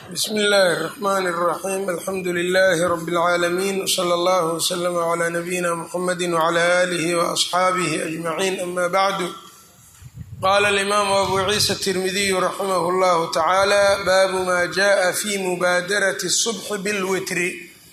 bsmi illaahi الرحmn الرaxيm alxamdu لlh rb العaalamiin wslى اllah wslm عlى nabiyina mxamadi wعlى آlih وaصxaabih أجmaعin ama bعdu qala اlimam abu ciisa التirmidiy raximah اllah tacalى baabu ma jaءa fi mubaadarati الصubxi bاlwitri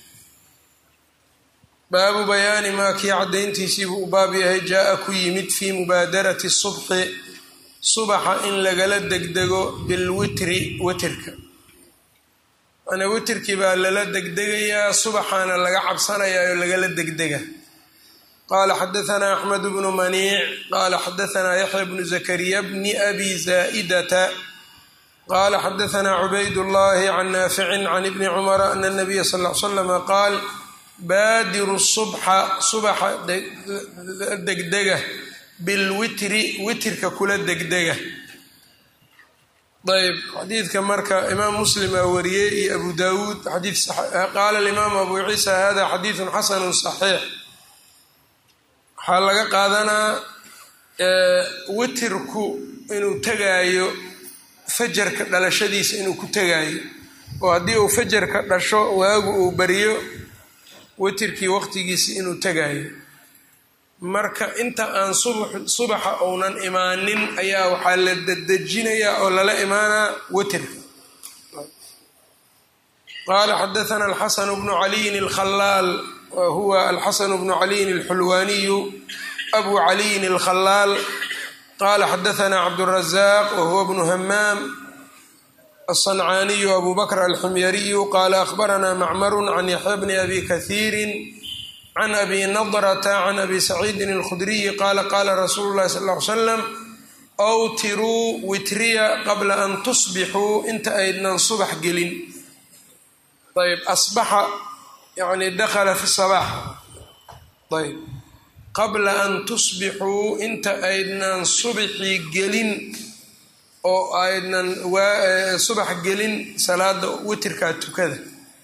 baabu bayaani maa kii caddayntiisiibuu u baab yahay jaa-a ku yimid fii mubaadarati subxi subaxa in lagala degdego bilwitri witirka mana witirkii baa lala degdegayaa subaxaana laga cabsanayaa oo lagala degdega qaala xadahanaa axmed bnu maniic qaala xadahanaa yaxya bnu zakariya bni abi zaa'idata qaala xadahanaa cubaydullahi can naaficin can ibni cumara ana nabiya sal l slama qaal baadiru subxa subaxa degdega bilwitri witirka kula degdega ayb xadiidka marka imaam muslim aa wariyey iyo abu dawuud xadii qaala alimaamu abu ciisa hada xadiidun xasanu saxiix waxaa laga qaadanaa witirku inuu tegaayo fajarka dhalashadiisa inuu ku tegaayo oo haddii uu fajarka dhasho waagu uu bariyo witirkii waqtigiisi inuu tegaayo marka inta aan subaxa uunan imaanin ayaa waxaa la dedejinayaa oo lala imaanaa witirka qaala xadathana alxasanu bnu caliyin alkhalaal wa huwa alxasanu bnu caliyin alxulwaaniyu abu caliyin alkhalaal qaala xadathana cabdurazaq wa huwa bnu hamaam الصنعاني أبو بكر الحميري قال أخبرنا معمر عن يحيى بن أبي كثير عن أبي نضرة عن أبي سعيد الخدري قال قال رسول الله صلى الله عليه وسلم أوتروا وتريا قبل أن تصبحوا انت أيدنا صبح قلين طيب أصبح يعني دخل في الصباح طيب قبل أن تصبحوا انت أيدنا صبحي قلين oo aydnan subax gelin salaada witirkaa tukada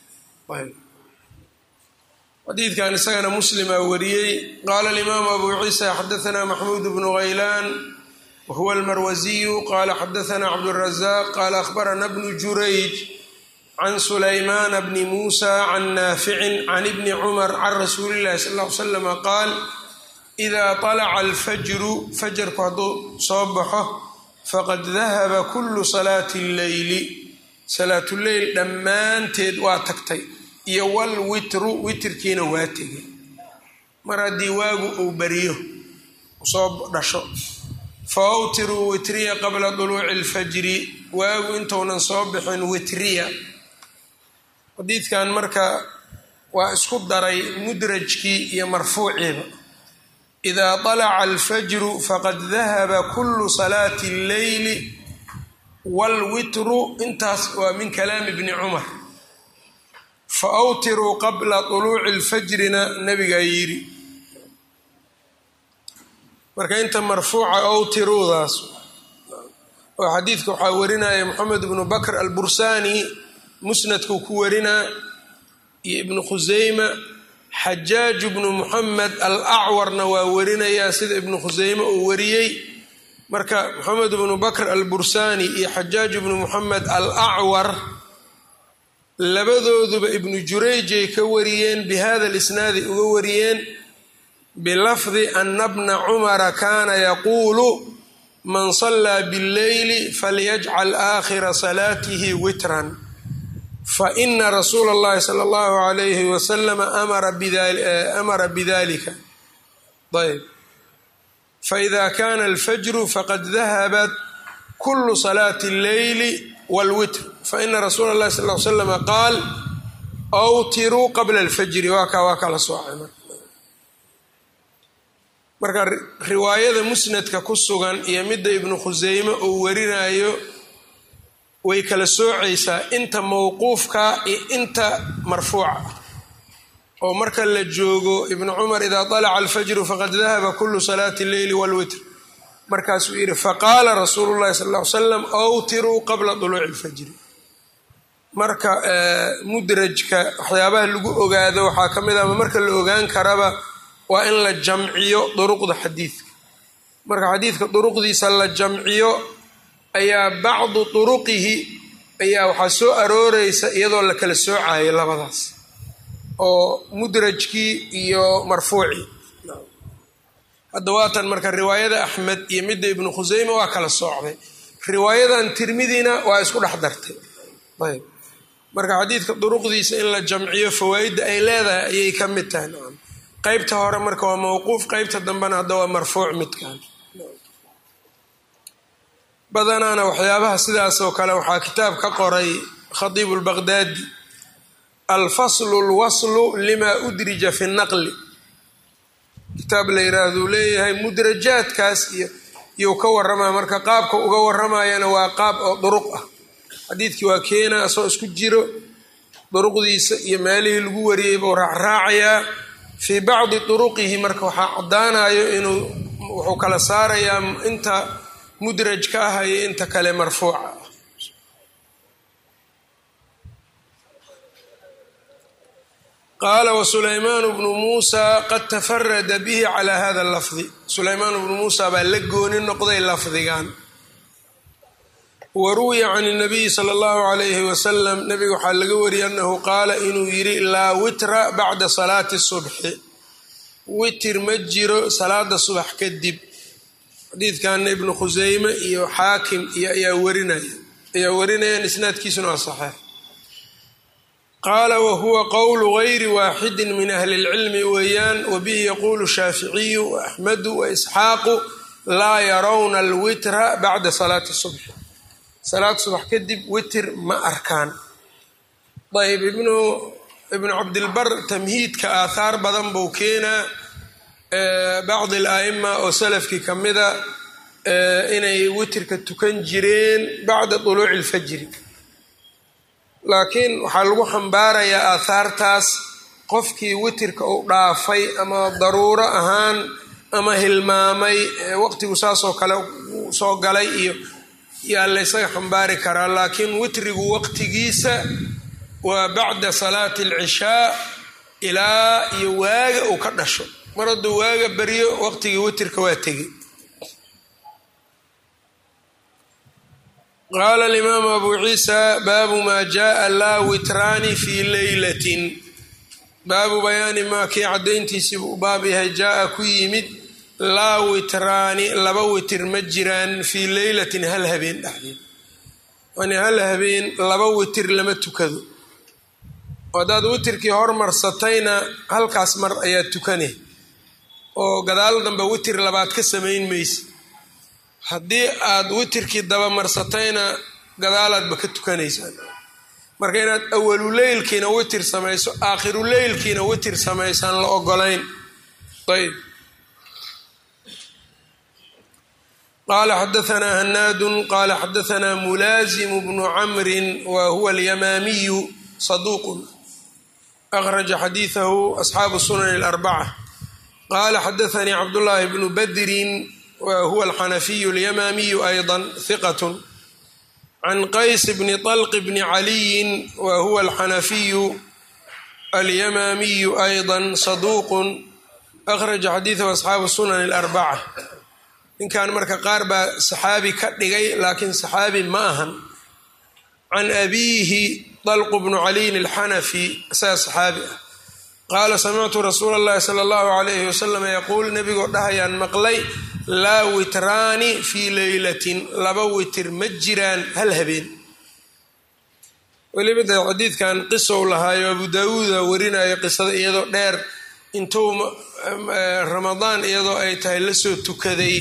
xadiidkan isagana muslimaa wariyey qaala alimaamu abu ciisa xadathana maxmuud bnu haylaan wahuwa almarwasiyu qaala xadathana cabdurazaq qaala akhbarana bnu jurayj can sulaymana bni muusa can naaficin can ibni cumar can rasuuli illahi sal ll ly slama qaal idaa طalaca alfajru fajarku hadduu soo baxo faqad dahaba kullu salaati lleyli salaatuleyl dhammaanteed waa tagtay iyo wal witru witirkiina waa tegay mar haddii waagu uu beriyo soo dhasho fa awtiruu witriya qabla duluuci alfajri waagu intuunan soo bixin witriya xadiidkan marka waa isku daray mudrajkii iyo marfuuciiba ida طalaca alfajru faqad dahaba kulu salaati اlleyli wاlwitru intaas waa min kalaami bni cumar faawtiruu qabla طuluuci اlfajrina nabigaa yidhi marka inta marfuuca awtiruudaas oo xadiidka waxaa warinaya moxamed bnu bakr albursani musnadkuu ku warinaa iyo ibnu khuseyma xajaaj bnu muxamed al acwarna waa warinayaa sida ibnu khuseyme uu wariyey marka moxamed bnu bakr albursani iyo xajaaj bnu muxamed al acwar labadooduba ibnu jurayjay ka wariyeen bi hada lisnaadi uga wariyeen bilafdi ana bna cumara kaana yaquulu man sallaa billeyli falyajcal aakhira salaatihi witran faina rasuula اllahi sala اllahu alayhi wasalama amara bidalika ayb faida kana alfajru faqad dahabat kulu salaati اlleyli wاlwitr faina rasuula اllahi sal l slama qaal awtiruu qabla alfajri waa kaa waa kala soocay marka riwaayada musnadka ku sugan iyo midda ibnu khuseyme uu warinayo way kala soocaysaa inta mawquufka iyo inta marfuuca oo marka la joogo ibnu cumar idaa طalaca alfajru faqad dahaba kulu salaati اlleyli wاlwitr markaasuu yidhi faqaala rasuulu llahi sal ll ly slam awtiruu qabla duluuci اlfajri marka mudrajka waxyaabaha lagu ogaado waxaa ka mid ah marka la ogaan karaba waa in la jamciyo duruqda xadiidka marka xadiidka duruqdiisa la jamciyo ayaa bacdu turuqihi ayaa waxaa soo arooreysa iyadoo la kala soocayo labadaas oo mudrajkii iyo marfuucii hadda waatan marka riwaayada axmed iyo midda ibnu khuseyme waa kala soocday riwaayadan tirmidina waa isku dhex dartay ayb marka xadiidka duruqdiisa in la jamciyo fawaa-idda ay leedahay ayay ka mid tahay nacam qeybta hore marka waa mawquuf qeybta dambena hadda waa marfuuc midkan badanaana waxyaabaha sidaas oo kale waxaa kitaab ka qoray khatiibu lbaqdaadi alfaslu lwaslu lima udrija fi naqli kitaab la yiraahduu leeyahay mudrajaadkaas iyo iyou ka waramaa marka qaabka uga waramayana waa qaab oo duruq ah xadiidkii waa keena asoo isku jiro duruqdiisa iyo meelihii lagu wariyey buu raacraacayaa fii bacdi duruqihi marka waxaa caddaanayo inuu wuxuu kala saarayaa inta mudraj ka ah iyo inta kale marfuuca ah qaala wasulaymaanu bnu muusa qad tafarada bihi calaa hada lafdi sulaymaanu bnu muusa baa la gooni noqday lafdigan wa ruwiya can nabiyi sala allahu calayhi wasalam nabiga waxaa laga wariyay annahu qaala inuu yidhi laa witra bacda salaati subxi witir ma jiro salaada subax kadib xadiidkanna ibnu khuseyme iyo xaakim iyo ayaa warinaya ayaa warinayaan isnaadkiisuna waa saxeex qaala wahuwa qowlu gayri waaxidin min ahli اlcilmi weeyaan wabihi yaquulu shaaficiyu waaxmedu waisxaaqu laa yarawna alwitra bacda salaati subxi salaad subax kadib witir ma arkaan ayb ibnu ibnu cabdilbar tamhiidka aathaar badan buu keenaa bacdi alaa'ima oo salafkii ka mida inay witirka tukan jireen bacda duluuci ilfajri laakiin waxaa lagu xambaarayaa aathaartaas qofkii witirka uu dhaafay ama daruuro ahaan ama hilmaamay waqtigu saasoo kale soo galay iyo yaa la ysaga xambaari karaa laakiin witrigu waqtigiisa waa bacda salaati alcishaa ilaa iyo waaga uu ka dhasho mar hadduu waaga baryo waqtigii witirka waa tegey qaala alimaamu abu ciisa baabu maa jaaa laa witraani fii leylatin baabu bayaani maa kii caddayntiisii buu baab yahay jaa-a ku yimid laa witraani laba witir ma jiraan fii leylatin hal habeen dhexdeed yani hal habeen laba witir lama tukado haddaad witirkii hormarsatayna halkaas mar ayaa tukane oo gadaal dambe witir labaad ka samayn maysa haddii aad witirkii dabamarsatayna gadaalaadba ka tukanaysaan marka inaad awaluleylkiina witir samayso aakhiruleylkiina witir samaysaan la ogolayn ayb qala xadaanaa hanaadun qala xadaanaa mulaazimu bnu camrin wa huwa alyamaamiyu saduuqun akhraja xadiidahu asxaabu sunan اlarbaca qala xadaanii cabdullaahi bnu badrin wa huwa alxanafiyu alyamaamiyu ayضa hiqat can qays bni طalq bni caliyin wa huwa alxanafiyu alyamaamiyu ayضa saduuqun akhraja xadiidahu asxaabu sunan اlarbaca ninkan marka qaar baa saxaabi ka dhigay laakiin saxaabi ma ahan can abiihi dalqu bnu caliyin alxanafi isaga saxaabi ah qaala samictu rasuula اllahi sala allahu alayhi wasalam yaquul nebigoo dhahayaan maqlay laa witraani fii leylatin laba witir ma jiraan hal habeen weliba de xadiidkan qisow lahaayo abu daawuuda warinayo qisada iyadoo dheer intuu ramadaan iyadoo ay tahay lasoo tukaday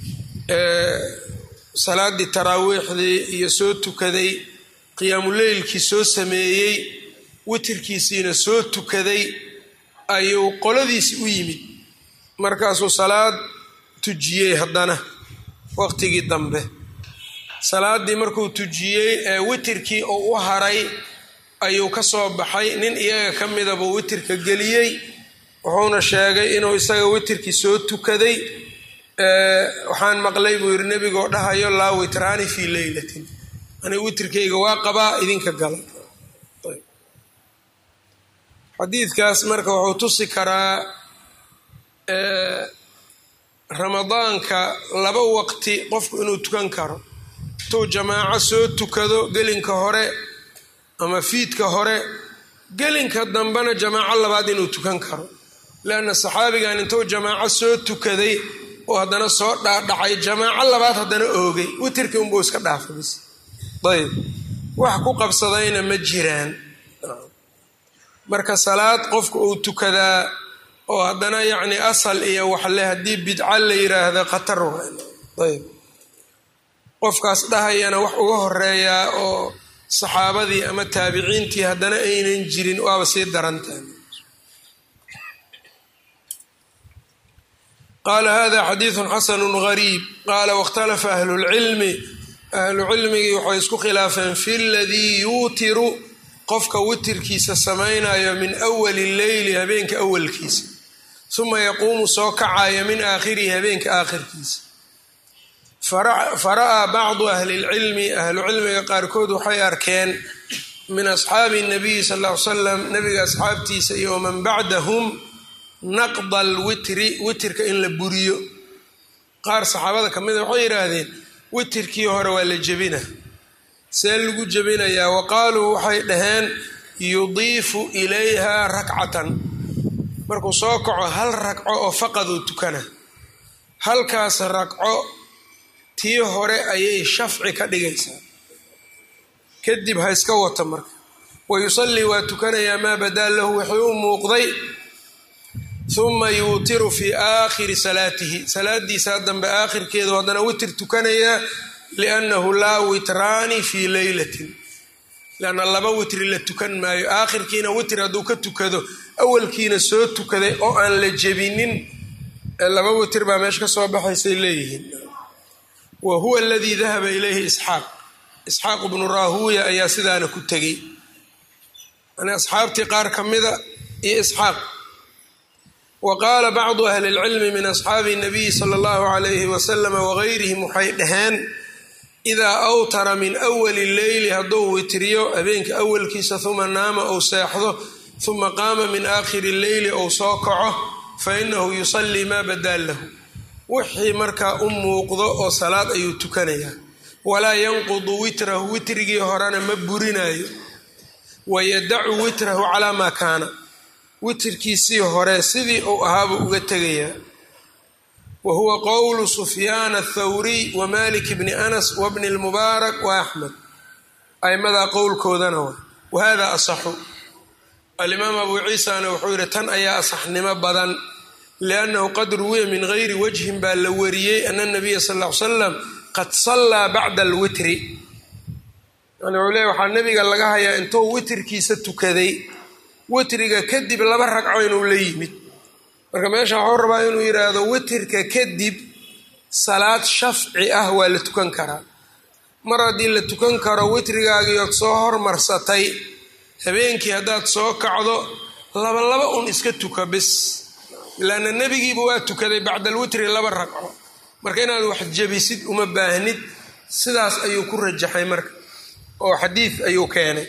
salaadii taraawiixdii iyo soo tukaday qiyaamuleylkii soo sameeyey witirkiisiina soo tukaday ayuu qoladiisi u yimid markaasuu salaad tujiyey haddana waqtigii dambe salaaddii markuu tujiyey ee witirkii uu u haray ayuu ka soo baxay nin iyaga ka mida buu witirka geliyey wuxuuna sheegay inuu isaga witirkii soo tukaday waxaan maqlay buu yidhi nebigoo dhahayo laa witraani fii leylatin aniga witirkayga waa qabaa idinka gala xadiidkaas marka wuxuu tusi karaa ramadaanka laba waqti qofku inuu tukan karo intuu jamaaco soo tukado gelinka hore ama fiidka hore gelinka dambena jamaaco labaad inuu tukan karo leanna saxaabigan intuu jamaaco soo tukaday oo haddana soo dhaadhacay jamaaco labaad haddana oogay witirkii unbuu iska dhaafay bis ayb wax ku qabsadayna ma jiraan marka salaad qofka uu tukadaa oo haddana yacni asal iyo waxle haddii bidca la yiraahda khatar ayb qofkaas dhahayana wax uga horeeyaa oo saxaabadii ama taabiciintii haddana aynan jirin waaba sii darantahay qaala hada xadiidu xasanu gariib qaala wاkhtalafa ahlu اlcilmi ahlu cilmigii waxay isku khilaafeen fi ladii yuutiru qofka witirkiisa samaynayo min awali leyli habeenka awalkiisa uma yaquumu soo kacayo min aakhirihi habeenka aakhirkiisa fara'aa bacdu ahli lcilmi ahlu cilmiga qaarkood waxay arkeen min asxaabi nabiyi sal l ly salam nabiga asxaabtiisa iyo waman bacdahum naqda alwitri witirka in la buriyo qaar saxaabada ka mida waxay yidhaahdeen witirkii hore waa la jebina see lagu jebinayaa wa qaaluu waxay dhaheen yudiifu ilayha rakcatan markuu soo kaco hal ragco oo faqaduu tukana halkaas ragco tii hore ayay shafci ka dhigaysaa kadib ha iska wata marka wa yusallii waa tukanayaa maa badaa lahu wixii u muuqday uma yuutiru fii aakhiri salaatihi salaadiisa dambe aakhirkeedu haddana witir tukanayaa liannahu laa witraani fii leylatin leanna laba witri la tukan maayo aakhirkiina witr hadduu ka tukado awalkiina soo tukaday oo aan la jebinin laba witr baa meesha ka soo baxaysay leeyihiin wa huwa aladii dahaba ilayhi isxaaq isxaaq bnu raahuuya ayaa sidaana ku tegey yani asxaabtii qaar ka mida iyo isxaaq wa qaala bacdu ahli lcilmi min asxaabi nabiyi sala allahu alayhi wasalama wagayrihim waxay dhaheen idaa awtara min awali leyli hadduu witriyo habeenka awalkiisa uma naama ou seexdo uma qaama min aakhiri leyli ou soo kaco fa inahu yusallii maa badaa lahu wixii markaa u muuqdo oo salaad ayuu tukanayaa walaa yanqudu witrahu witrigii horena ma burinayo wayadacu witrahu calaa maa kaana witrkiisii hore sidii uu ahaabuu uga tegayaa wa huwa qowlu sufyaan athawriy wa malik bni anas wa bni lmubaarak wa axmed aimadaa qowlkoodana waa wahada asaxu alimaam abuu ciisana wuxuu yidhi tan ayaa asaxnimo badan liannahu qad ruwiya min gayri wajhin baa la wariyey ana nabiya sal ll ly salam qad sallaa bacda alwitri yani wuxuu leey waxaa nabiga laga hayaa intuu witrkiisa tukaday witriga kadib laba ragco inuu la yimid marka meesha waxuu rabaa inuu yidhaahdo witirka kadib salaad shafci ah waa la tukan karaa mar haddii la tukan karo witrigaagiiood soo hormarsatay habeenkii haddaad soo kacdo laba laba un iska tuka bis ilaana nebigiiba waa tukaday bacda alwitri laba ragco marka inaad wax jebisid uma baahnid sidaas ayuu ku rajaxay marka oo xadiid ayuu keenay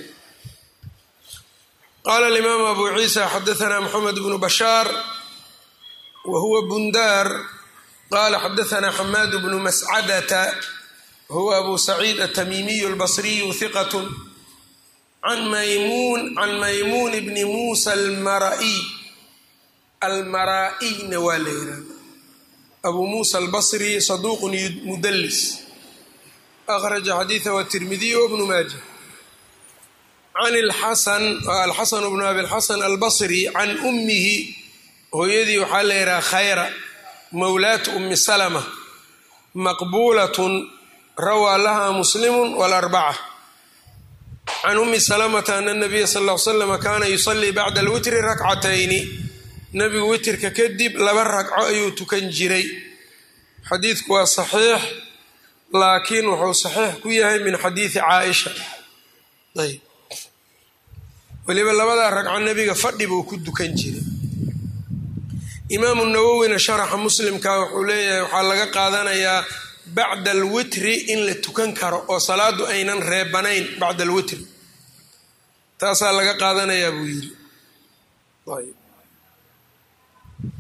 qaala alimaamu abu ciisa xadaanaa moxamed bnu bashaar wa huwa bundaar qaala xadaanaa xamaad bnu mascadata huwa abu saciid atamiimiyu albasriyu hiqat can maymuun can maymuun bni muusa almara'iy almaraa'iyna waa la yihahda abuu muusa albasri saduuqun mudallis akhraja xadiidahu atirmidiyu wabnu maaja can alxasan alxasan bnu abi lxasan albasri can ummihi hooyadii waxaa la yidhaha khayra mawlaatu ummi salama maqbuulatun rawaa laha muslimu walarbaca can ummi salamata ana nabiya sal l slama kaana yusallii bacda alwitri rakcatayni nabigu witirka kadib laba ragco ayuu tukan jiray xadiidku waa saxiix laakiin wuxuu saxiix ku yahay min xadiidi caaisha ayb weliba labadaa ragco nebiga fadhi buu ku dukan jiray imaamu nawowina sharaxa muslimka wuxuu leeyahay waxaa laga qaadanayaa bacda alwitri in la tukan karo oo salaadu aynan reebanayn bacda alwitri taasaa laga qaadanayaa buu yidhi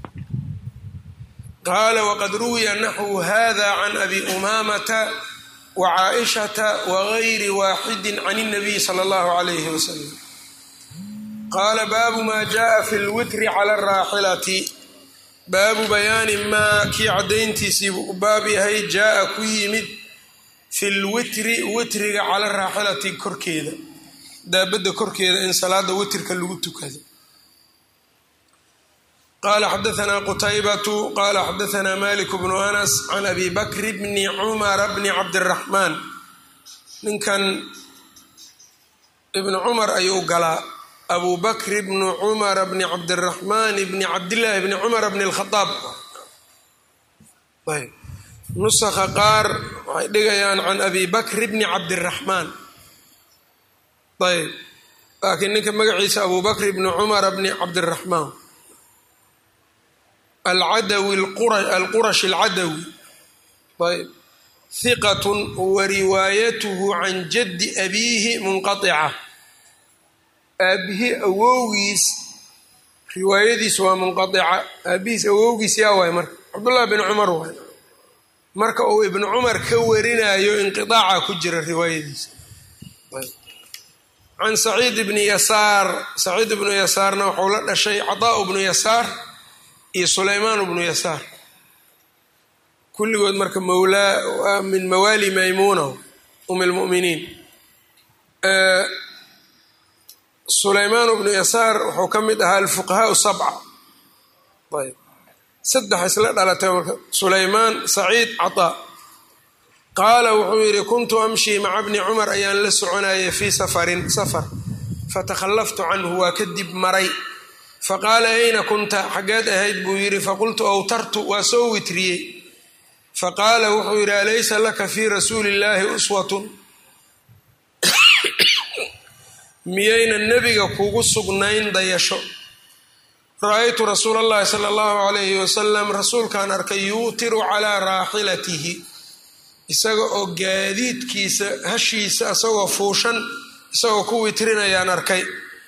qaala waqad ruwiya naxwu hada can abi umaamata wa caaishata wagayri waaxidi can اnabiy sala اllahu alayhi wasalam qaala baabu maa jaءa fi lwitri cala araaxilati baabu bayaani maa kii caddayntiisiibuu u baab yahay jaa-a ku yimid fi lwitri witriga cala raaxilati korkeeda daabadda korkeeda in salaada witrka lagu tukado qala xadaanaa qutaybatu qala xadaanaa malik bnu anas can abi bakri bni cumara bni cabdiraxmaan ninkan ibnu cumar ayuu galaa abu bakri bnu cumara bni cabdiraxmaan bni cabdillaahi bni cumara bni lkhadaab ayb nusakha qaar waxay dhigayaan can abi bakri bni cabdiraxmaan ayb laakiin ninka magaciisa abu bakri bni cumara bni cabdiraxmaan alcadawi alqurash alcadawi ayb hiqatun wa riwaayatuhu can jaddi abiihi munqatica aabbihi awowgiis riwaayadiis waa munqaica aabbihiis awowgiis yaa waay marka cabdullahi bin cumar waay marka uu ibnu cumar ka warinayo inqiaaca ku jira riwaayadiisa can saciid ibni yasaar saciid ibnu yasaarna wuxuu la dhashay cadaa bnu yasaar iyo sulaymaan bnu yasaar kulligood marka mawlaa min mawaali maymuuna um lmuminiin sulaymaan bnu yasaar wuxuu ka mid ahaa alfuqahaa sabca ayb saddex isla dhalatay marka sulaymaan saciid cataa qaala wuxuu yidhi kuntu amshii maca bni cumar ayaan la soconayay fii safarin safar fatakhallaftu canhu waa kadib maray faqaala ayna kunta xaggeed ahayd buu yidhi faqultu awtartu waa soo witriyey faqaala wuxuu yidhi alaysa laka fii rasuuli illaahi uswatun miyayna nebiga kugu sugnayn dayasho ra-aytu rasuula allahi sala allahu calayhi wasalam rasuulkaan arkay yuutiru calaa raaxilatihi isaga oo gaadiidkiisa hashiisa isagoo fuushan isagoo ku witrinayaan arkay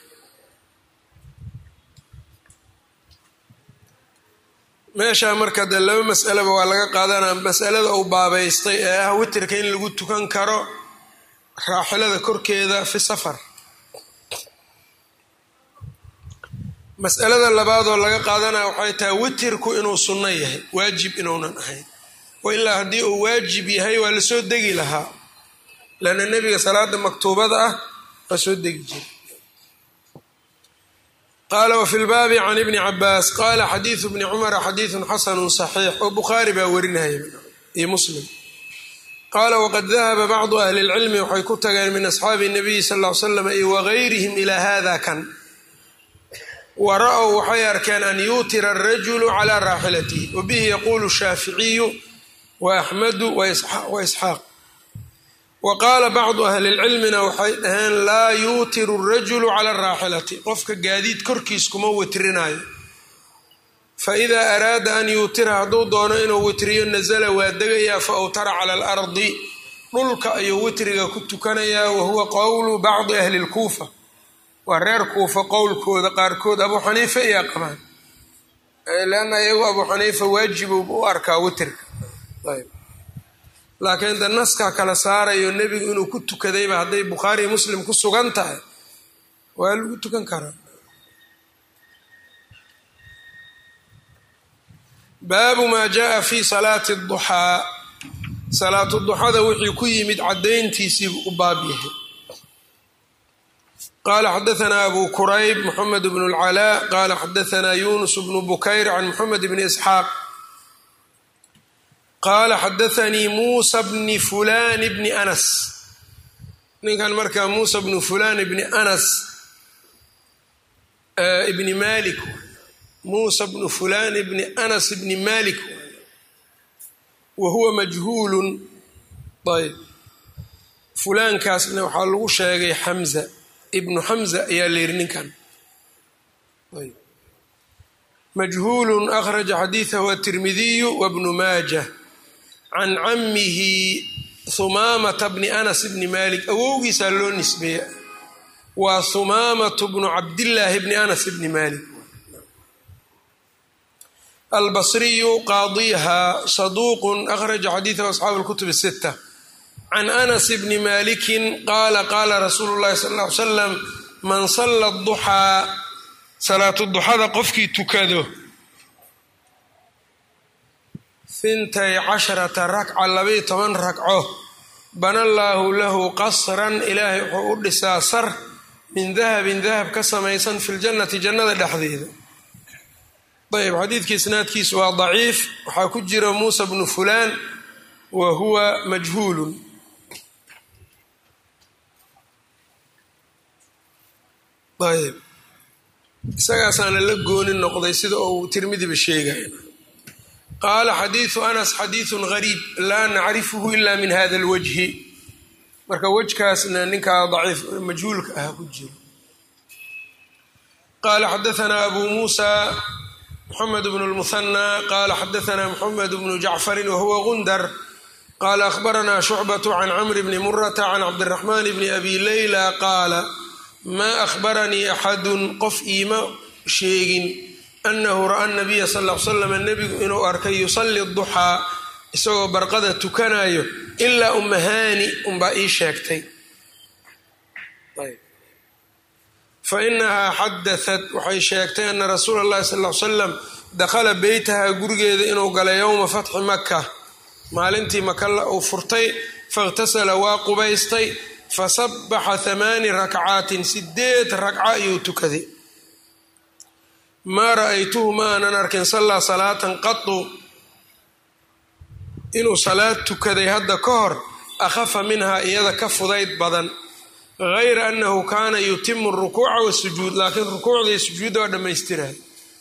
meeshaa marka dee laba mas'alaba waa laga qaadanaa masalada uu baabaystay ee ah witrka in lagu tukan karo raaxilada korkeeda fi safar mas'alada labaadoo laga qaadanaya waxay tahay witirku inuu sunno yahay waajib inuunan ahayn wa ilaa haddii uu waajib yahay waa lasoo degi lahaa lanna nebiga salaada maktuubada ah waa soo degi jira qaala wafi lbaabi can ibni cabaas qaala xadiidu bni cumara xadiidun xasanu saxiix oo bukhaari baa warinaya iyo muslim qaala waqad dahaba bacdu ahli lcilmi waxay ku tageen min asxaabi nabiyi sal l slam iyo wagayrihim ilaa hada kan wa ra-w waxay arkeen an yuutira arajulu calaa raaxilatihi wa bihi yaquulu shaaficiyu wa axmedu wa isxaaq wa qaala bacdu ahli lcilmina waxay dhaheen laa yuutiru arajulu cala araaxilati qofka gaadiid korkiis kuma witrinayo fa idaa araada an yuutira hadduu doono inuu witriyo nasala waa degayaa fa awtara cala alardi dhulka ayuu witriga ku tukanayaa wa huwa qowlu bacdi ahli lkuufa waa reer kuufa qowlkooda qaarkood abuu xaniifa iyaa qabaan leanna iyagu abuu xaniifa waajibu u arkaa witrka ayb laakiin de naskaa kala saarayo nebigu inuu ku tukadayba hadday bukhaari muslim ku sugan tahay waa lagu tukan karaa baabu maa jaa fi salaati duxaa salaatu duxada wixii ku yimid caddayntiisiibuu u baab yahay qala xadaanaa abu kurayb moxamed bn اlcalaa qala xadaanaa yunus bnu bukayr can moxamed bni isxaaq qaala xadaanii muusa bni fulan bni anas ninkan markaa muusa bnu fulan bni anas ibni malik muusa bnu fulan bni anas bni malik wa huwa majhuulun ayb fulaankaasna waxaa lagu sheegay xamza ibnu xamza ayaa la yidhi ninkan majhuulun akhraja xadiidahu atirmidiyu wabnu maajah can camihi humaamata bni anas bni malik awowgiisaa loo nisbeeya waa humaamatu bnu cabdillaahi bni anas bni malik albasriyu qaadiha saduuqun akhraja xadiidahu asxaabu lkutub sita can anas bni malikin qaala qaala rasuulu llahi sal ll ly slam man salla duxaa salaatu duxada qofkii tukado hintay casharata rakca labayo toban ragco bana allaahu lahu qasran ilaahay wuxuu u dhisaa sar min dahabin dahab ka samaysan fi ljannati jannada dhexdeeda ayb xadiidka isnaadkiisu waa daciif waxaa ku jira muusa bnu fulaan wa huwa majhuulun ayb isagaasaana la gooni noqday sida uu tirmidiba sheegaya qaala xadiidu anas xadiidun gariib laa nacrifuhu ila min hada alwajhi marka wejkaasna ninkaa daciif majhuulka ah ku jiro qaala xadaanaa abu muusa mxamed bn lmuhanى qala xadaana mxamed bnu jacfari wahuwa gundar qala ahbaranaa shucbaة can camr bni murata can cabdiraxman bni abi leyla qaala ma ahbaranii axadu qof iima sheegin anahu ra'a nabiya sal l slam nebigu inuu arkay yusali duxaa isagoo barqada tukanayo ilaa umahani unbaa ii sheegtay fainahaa xadaat waxay sheegtay ana rasuula اllahi sal l salam dakhala beytaha gurigeeda inuu galay yowma fatxi maka maalintii makalla uu furtay faاkhtasala waa qubaystay fasabaxa hamaani rakcaatin sideed ragca ayuu tukaday maa ra'aytuhu ma aanan arkin sallaa salaatan qatu inuu salaad tukaday hadda ka hor akhafa minhaa iyada ka fudayd badan gayra annahu kaana yutimu rukuuca wasujuud laakiin rukuucda iyo sujuudda waa dhammaystirahay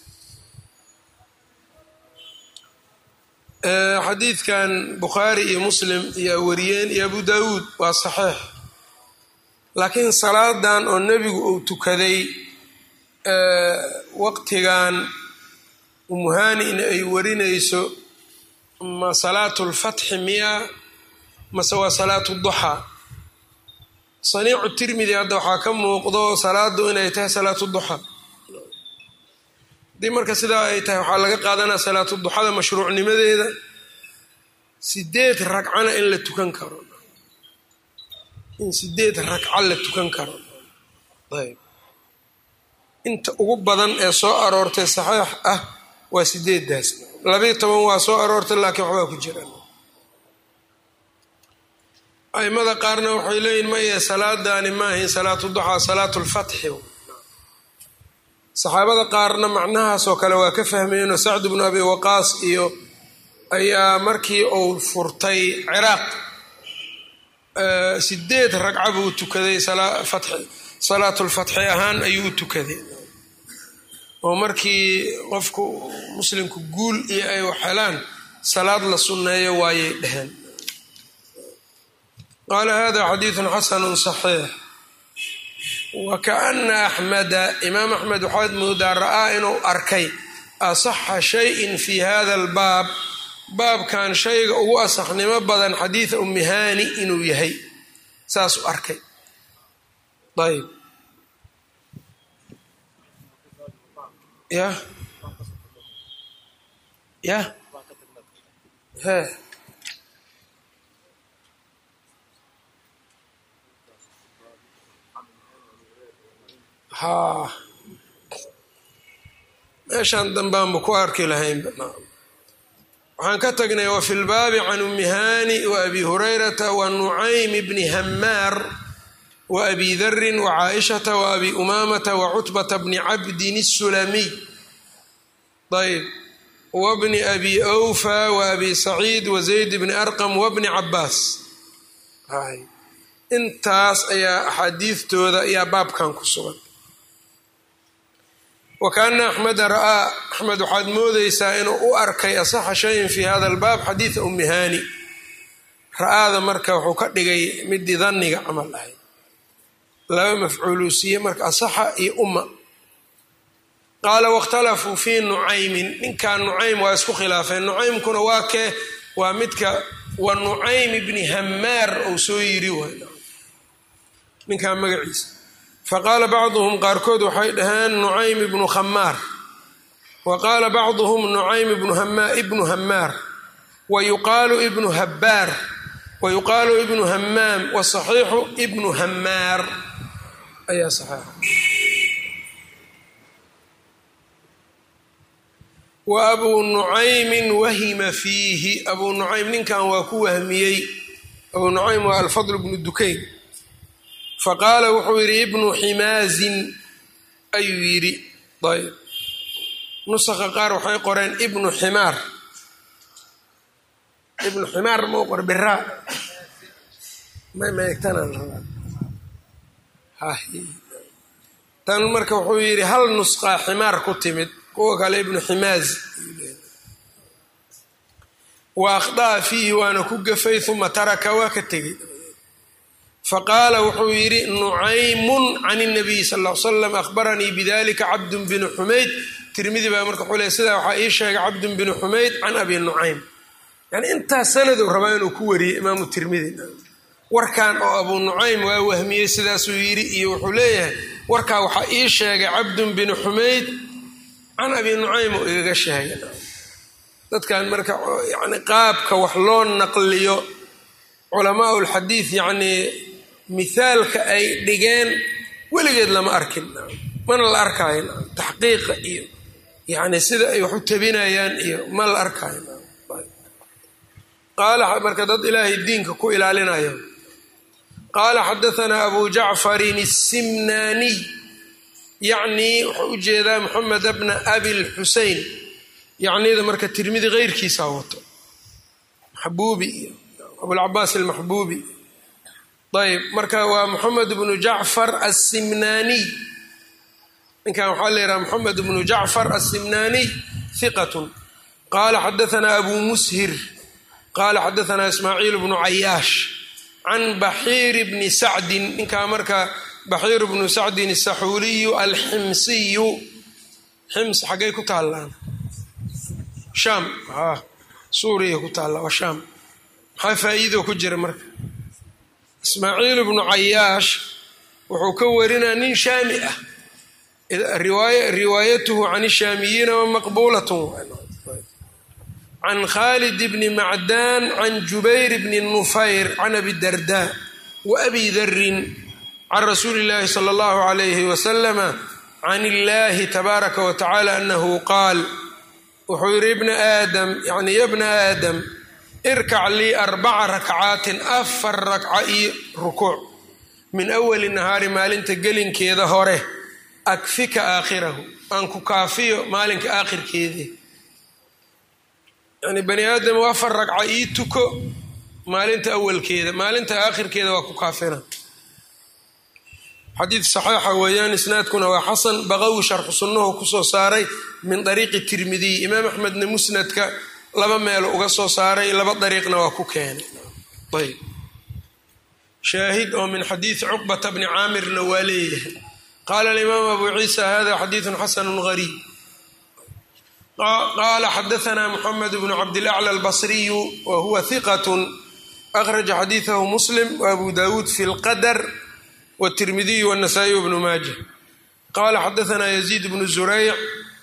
xadiidkan bukhaari iyo muslim iyo wariyeen iyo abu daawuud waa saxiix laakiin salaadan oo nebigu uu tukaday waqtigan umuhaanina ay warinayso ma salaatu lfatxi miya mase waa salaatu duxaa saniicu tirmidi hadda waxaa ka muuqdo salaadu inay tahay salaatu duxaa haddii marka sidaa ay tahay waxaa laga qaadanaa salaatu duxada mashruucnimadeeda sideed ragcana in la tukan karo in sideed ragca la tukan karo ayb inta ugu badan ee soo aroortay saxiix ah waa sideedaas labayo toban waa soo aroortay laakiin waxbaa ku jiraan aimada qaarna waxay leeyihin maye salaadaani maahayn salaatu duxaa salaatu lfatxi saxaabada qaarna macnahaasoo kale waa ka fahmayeenoo sacd bnu abi waqaas iyo ayaa markii uu furtay ciraaq sideed ragca buu tukaday salaatulfatxi ahaan ayuu u tukaday oo markii qofku muslimku guul iyo ay waxhelaan salaad la sunneeyo waayay dheheen qaala hada xadiidun xasanu saxiix wa kaana axmeda imaam axmed waxaad moodaa ra'aa inuu arkay asaxa shayin fi hada albaab baabkan shayga ugu asaxnimo badan xadiida umihani inuu yahay saasuu arkay ayb ya ya he ha meeshaan dambaanba ku arki lahaynba waxaan ka tagnay wa fi lbaabi can umihani wa abi hurayrata wa nucaym bni hamaar wa abi darin wa caaishata wa abi umaamata wa cutbata bni cabdin الsulamiy ayb wa bni abi awfa wa abi saciid wa zayd bni arqam wa bni cabaas intaas ayaa axaadiidtooda ayaa baabkan ku sugan wa kaana axmeda ra'aa axmed waxaad moodeysaa inuu u arkay asaxa shayin fi hada albaab xadiida umihani ra'aada marka wuxuu ka dhigay midii danniga camal ahayd laba mafcuuluu siiye marka asaxa iyo umma qaala waاkhtalafuu fii nucaymin ninkan nucaym waa isku khilaafeen nucaymkuna waa kee waa midka wa nucaym bni hamaar ou soo yiri waay ninkan magaciisa faqaala bacduhum qaarkood waxay dhaheen nucaym ibnu khamaar wa qaala bacduhum nucaym ibnu hamaar wa yuqaalu ibnu habbaar wa yuqaalu ibnu hamaam wasaxiixu ibnu hamaar ayaa saxiixa wa abuu nucaymin wahima fiihi abuu nucaym ninkan waa ku wahmiyey abuu nucaym waa alfadl bnu dukayn faqaala wuxuu yidhi ibnu ximaazin ayuu yidhi ayb nusaqa qaar waxay qoreen ibnu ximaar ibnu ximaar mau qor biraa mameegtanaan rabaa tan marka wuxuu yidhi hal nusqaa ximaar ku timid kuwa kale ibnu ximaaz wa akhda'a fiihi waana ku gafay uma taraka waa ka tegey faqaala wuxuu yidhi nucaymun can nabiy sal l slam ahbaranii bidalika cabdun binu xumayd tirmidi baa marka wuxuu le sidaa waxaa ii sheegay cabdun binu xumayd can abi nucaym yani intaas sanadu rabaa inuu ku wariyey imaamu tirmidi warkan oo abuu nucaym waa wahmiyey sidaasuu yidhi iyo wuxuu leeyahay warkaa waxaa ii sheegay cabdun binu xumayd can abi nucaym oo igaga sheegay dadkan marka yani qaabka wax loo naqliyo culamaa lxadiid yacnii mithaalka ay dhigeen weligeed lama arkin mana la arkaayo taxqiiqa iyo yani sida ay wax u tabinayaan iyo ma la arkaayo qaala marka dad ilaahay diinka ku ilaalinayo qaala xadaanaa abu jacfarin الsimnaaniy yacnii wuxuu u jeedaa moxamed bna abi lxusein yacnida marka tirmidi keyrkiisaa wato maxbuubi iyo abulcabaas almaxbuubi ayb marka waa moxamed bnu jacfar asimnaaniy ninkan waxaa la yidhaha moxamed bnu jacfar asimnaaniy hiqatun qaala xadaanaa abu mushir qaala xadaanaa ismaaciil bnu cayaash can baxiir bni sacdin ninkaa marka baxiir bnu sacdin asaxuuliyu alximsiyu xims xaggay ku taallaan shaam suuriya ku taalla waa shaam maxaa faa'iido ku jira marka ismaaciil bnu cayaash wuxuu ka warinaa nin shaami ah riwaayatuhu can shaamiyiina wa maqbuulatun can khalid bni macdaan can jubayr bni nufayr can abi darda wa abi darin can rasuuli اllahi salى اllahu alayhi wasalama can illahi tabaaraka wa tacala anahu qaal wuxuu yidhi ibna aadam yani ya bna aadam irkac lii arbaca rakcaatin afar rakca iyo rukuuc min awali nahaari maalinta gelinkeeda hore akfika aakhirahu aan ku kaafiyo maalinka aakhirkeedii yani bani aadam afar ragca ii tuko maalinta awalkeeda maalinta aakhirkeeda waa ku kaafina xadiid saxiixa weeyaan isnaadkuna waa xasan baqawi sharxu sunnuhu kusoo saaray min dariiqi tirmidiy imaam axmedna musnadka laba meelo uga soo saaray laba dariiqna waa ku keenay ayb shaahid oo min xadiidi cuqbata bni caamirna waa leeyahay qaala alimaam abu ciisa hada xadiidun xasanu gariib qaala xadaanaa muxamed bnu cabdilacla albasriyu wa huwa hiqat akhraja xadiidahu muslim wa abu dawuud fi lqadar wtirmidiy wnasaa-iy wbnu maaja qaala xadaanaa yaziid bnu zurayc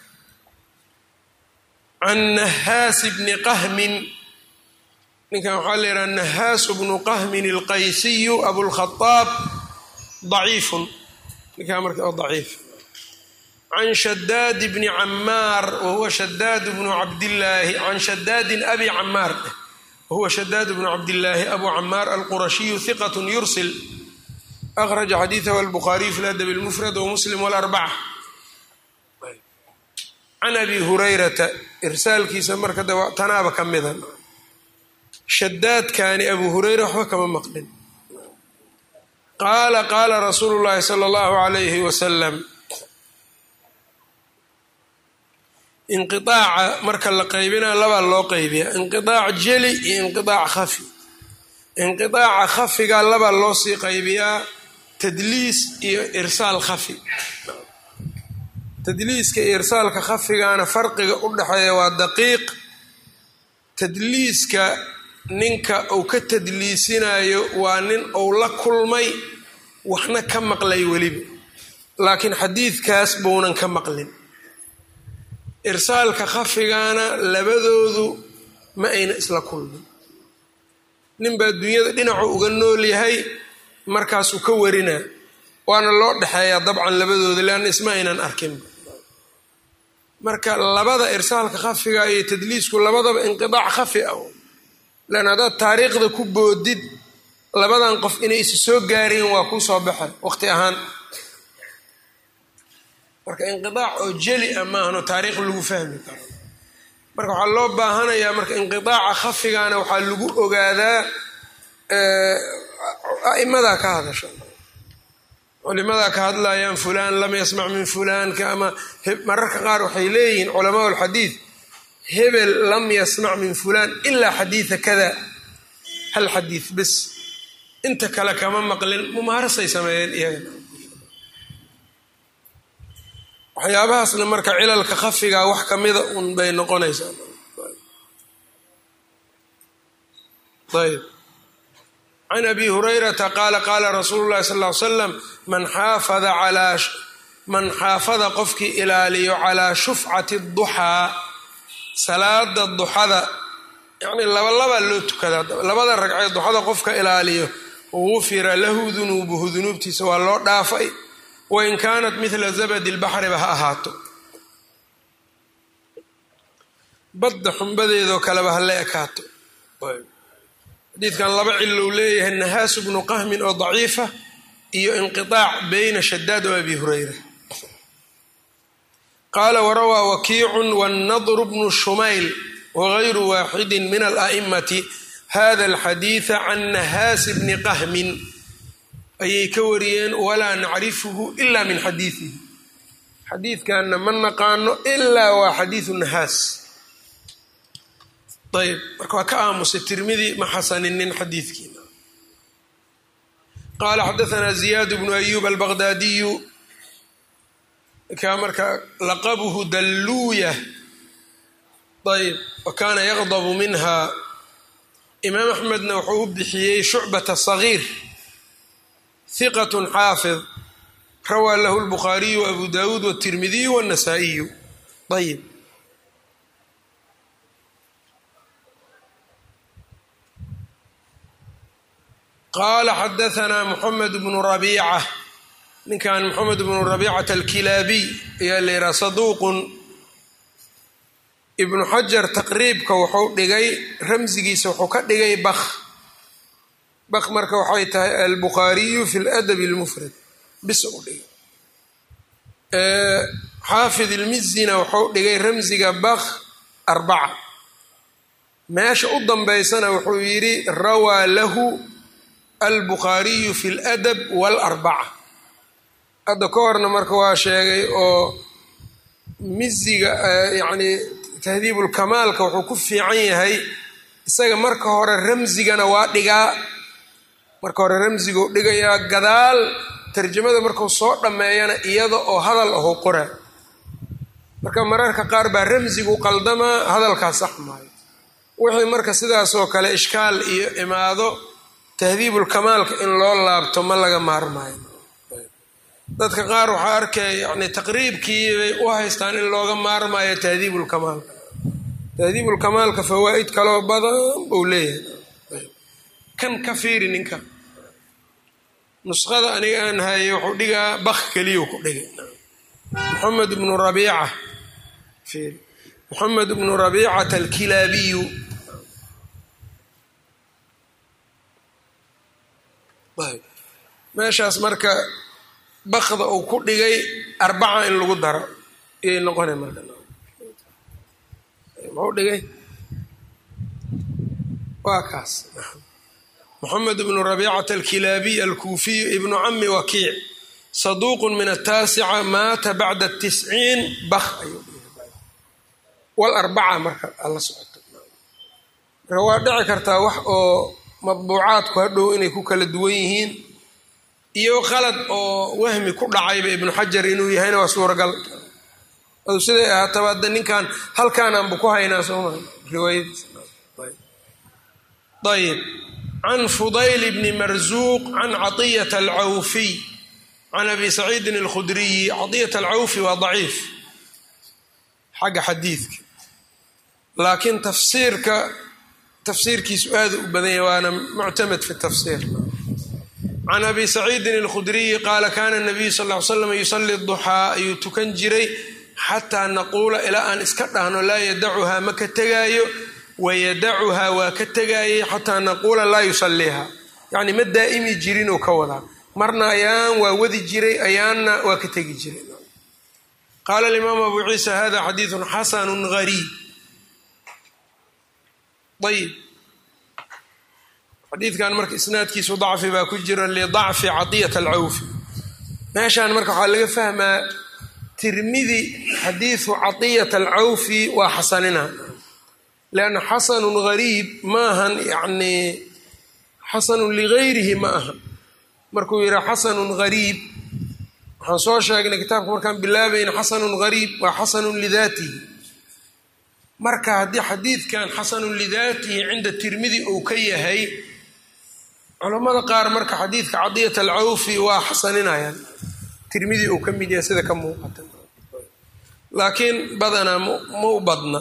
can nahaasi bni qahmin ninkan waxaa la yidhaha nahaasu bnu qahmin alqaysiyu abulkhaaab daciifun ninkaa marka daciif can shadaad bni camaar wahuwa shadaad bnu cabdillaahi can shadaadin abi camaar wahuwa shadaad bnu cabdillaahi abu camaar alqurashiyu hiqat yursil akhraja xadiidahu albukhaariyu fi ladab lmufrad wamuslim walarbaca can abi hurayrata irsaalkiisa marka tanaaba ka mida shadaadkaani abu hureyra waxba kama maqlin qaala qaala rasuulu llaahi sala allahu alayhi wasalam inqiaaca marka la qaybinaa labaa loo qaybiya inqiaac jeli iyo inqiaac khafi inqiaaca khafiga labaa loo sii qaybiyaa tadliis iyo irsaal khafi tadliiska iyo irsaalka khafigana farqiga u dhexeeya waa daqiiq tadliiska ninka uu ka tadliisinayo waa nin uu la kulmay waxna ka maqlay weliba laakiin xadiidkaas buunan ka maqlin irsaalka khafigana labadoodu ma ayna isla kulmin ninbaa dunyada dhinacu uga nool yahay markaasuu ka warinaa waana loo dhexeeyaa dabcan labadooda leanna isma aynan arkin marka labada irsaalka khafiga iyo tadliisku labadaba inqidaac khafi ah lan haddaad taariikhda ku boodid labadan qof inay isu soo gaareen waa kuu soo baxa waqti ahaan marka inqidaac oo jeli ah maahano taariikh lagu fahmi karo marka waxaa loo baahanayaa marka inqidaaca khafigana waxaa lagu ogaadaa a'imadaa ka hadasha culimadaa ka hadlayaan fulaan lam yasmac min fulaanka ama mararka qaar waxay leeyihiin culamaa alxadiid hebel lam yasmac min fulaan ilaa xadiida kada hal xadiid bes inta kale kama maqlin mumaarasay sameeyeen iyaga waxyaabahaasna marka cilalka khafigaa wax kamida un bay noqonaysaa ayb can abi hurayrata qaala qaala rasuulu llahi sal ly slam man xaafada alaa man xaafada qofkii ilaaliyo calaa shufcati duxaa salaada duxada yacnii labalabaa loo tukadaa labada ragcee duxada qofka ilaaliyo gufira lahu dunuubuhu dunuubtiisa waa loo dhaafay wain kaanat midla zabadi lbaxriba ha ahaato badda xumbadeedoo kaleba ha la ekaato xadiidkan laba cilou leeyahay nahaasu bnu qahmin oo daciifa iyo inqiaac beyna shadaad oo abi hurayra qaala warawaa wakiicun wannadru bnu shumayl wagayru waaxidi min ala'imati hada alxadiida can nahaasi bni qahmin ayay ka wariyeen walaa nacrifuhu ila min xadiidihi xadiidkanna ma naqaano ilaa waa xadiidu nahaas ayb marka waa ka aamusay tirmidi ma xasaninin xadiidkiina qaala xadaanaa ziyaad bnu ayub albaqdaadiyu ka marka laqabuhu dalluuya ayb wa kaana yaqdabu minha imaam axmedna wuxuu u bixiyey shucbata sagiir hiqat xaafid rawaa lahu lbukhaariyu abu dawuud wtirmidiyu wاnasaa'iyu ayb qaala xadaanaa moxamed bnu rabiica ninkan moxamed bnu rabiicata alkilaabiy ayaa la yidhaha saduuqun ibnu xajar taqriibka wuxuu dhigay ramsigiisa wuxuu ka dhigay bak bak marka waxay tahay albukhaariyu fi ladabi lmufrad bis u dhigay xaafid ilmizina wuxuu dhigay ramsiga bak arbaca meesha u dambeysana wuxuu yidhi rawaa lahu albukhaariyu fi ladab waalarbaca hadda ka horna marka waa sheegay oo miziga yacni tahdiibulkamaalka wuxuu ku fiican yahay isaga marka hore ramsigana waa dhigaa marka hore ramsiguu dhigayaa gadaal tarjamada markuu soo dhammeeyana iyada oo hadal ahuu qoraa marka mararka qaar baa ramsigu qaldamaa hadalkaas sax maayo wixii marka sidaasoo kale ishkaal iyo imaado tahdiibulkamaalka in loo laabto ma laga maarmaayo dadka qaar waxaa arkaya yani taqriibkii bay u haystaan in looga maarmaayo tahdiibulkamaalka tahdiibulkamaalka fawaa'id kaloo badan buu leeyahay kan ka fiiri ninka nusqada aniga aan haye wuxuu dhigaa bak keliyuu ku dhigay moxamed bnu rabiica fiiri moxamed bnu rabiicata alkilaabiyu meeshaas marka bakda uu ku dhigay arbaca in lagu daro iyay noqona marka muxuu dhigay waa kaas moxamed bnu rabiicata alkilaabiy alkuufiyu ibnu cami wakiic saduuqu min ataasica maata bacda tisciin bak ayuu walarbaca marka ala socoto marka waa dhici kartaa wax oo madbuucaadku hadhow inay ku kala duwan yihiin iyo qalad oo wahmi ku dhacayba ibnu xajar inuu yahayna waa suuragal adu siday ahaataba hadda ninkan halkaanaanbu ku haynaa sooma riwaayadiisayib can fudayl bni marzuuq can caطiyata alcawfiy can abi saciidin alkhudriyi caطiyat alcawfi waa daciif xagga xadiidka laakiin tafsiirka tafsiirkiisu aada u badan yahy waana muctamed fi tafsiir can abi saciidin alkhudriyi qaala kana nabiyu sal ly slam yusali duxaa ayuu tukan jiray xataa naquula ilaa aan iska dhahno laa yadacuhaa ma ka tegaayo wayadacuhaa waa ka tegaayay xataa naquula laa yusaliiha yacni ma daa'imi jirin oo ka wadaa marna ayaan waa wadi jiray ayaanna waa ka tegi jiray qaala alimaamu abu ciisa hada xadiidun xasanun gariib ayib xadiidkan marka isnaadkiisu dacfi baa ku jira lidacfi cadiyat alcawfi meeshaan marka waxaa laga fahmaa tirmidi xadiidu cadiyat alcawfi waa xasanina lianna xasanun gariib maahan yacni xasanun ligayrihi ma aha markuu yidhaha xasanun gariib waxaan soo sheegnay kitaabka markaan bilaabayna xasanun gariib waa xasanun lidaatihi marka haddii xadiidkan xasanun lidaatihi cinda tirmidi uu ka yahay culammada qaar marka xadiidka cadiyat alcawfi waa xasaninayaan tirmidi uu ka mid yahay sida ka muuqata laakiin badanaa ma u badna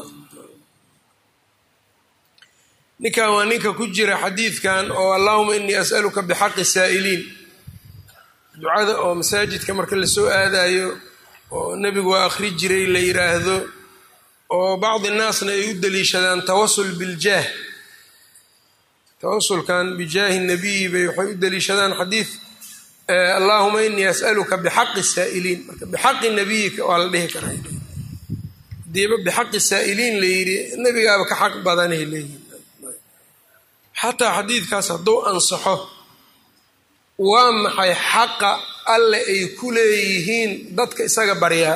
ninkan waa ninka ku jira xadiidkan oo allahuma inii as'aluka bixaqi saa'iliin ducada oo masaajidka marka lasoo aadayo oo nebigu waa akhri jiray la yidhaahdo oo bacdi naasna ay u daliishadaan tawasul biljaah tawasulkan bijaahi nabiyi bay waxay u daliishadaan xadiid allahuma inii as'aluka bixaqi saa'iliin marka bixaqi nabiyika waa la dhihi karaa hadiiba bixaqi saa'iliin la yidhi nebigaaba ka xaq badanay leeyihin xataa xadiidkaas hadduu ansaxo waa maxay xaqa alle ay ku leeyihiin dadka isaga baryaa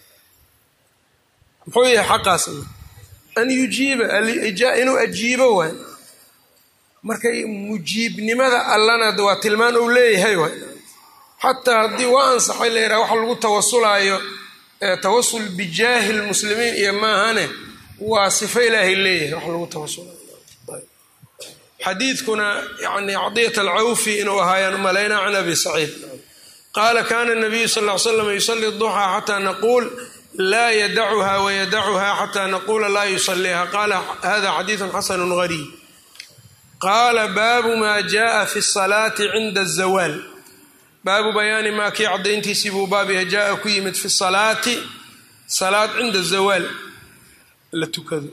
muxuu yahay xaqaasna an yujiiba inuu ajiibo waay marka mujiibnimada allana waa tilmaan uu leeyahay waay xataa haddii waa ansaxay la yidhaha waxa lagu tawasulaayo tawasul bijaahi lmuslimiin iyo maahane waa sifo ilaahay leeyahay wax lagu tawasulayo xadiidkuna yani cadiyat alcawfi inuu ahaayaan umalayna can abi saciid qaala kana nabiyu sal ly slam yusali duxaa xataa naquul laa yadacuha wayadacuha xataa naquula laa yusaliiha qaala hada xadiidu xasanu gariib qaala baabu ma jaءa fi الsalaati cinda الzawaal baabu bayaani maa kii cadayntiisii buu baab yahay jaa ku yimid fi salaati salaad cinda zawaal la tukado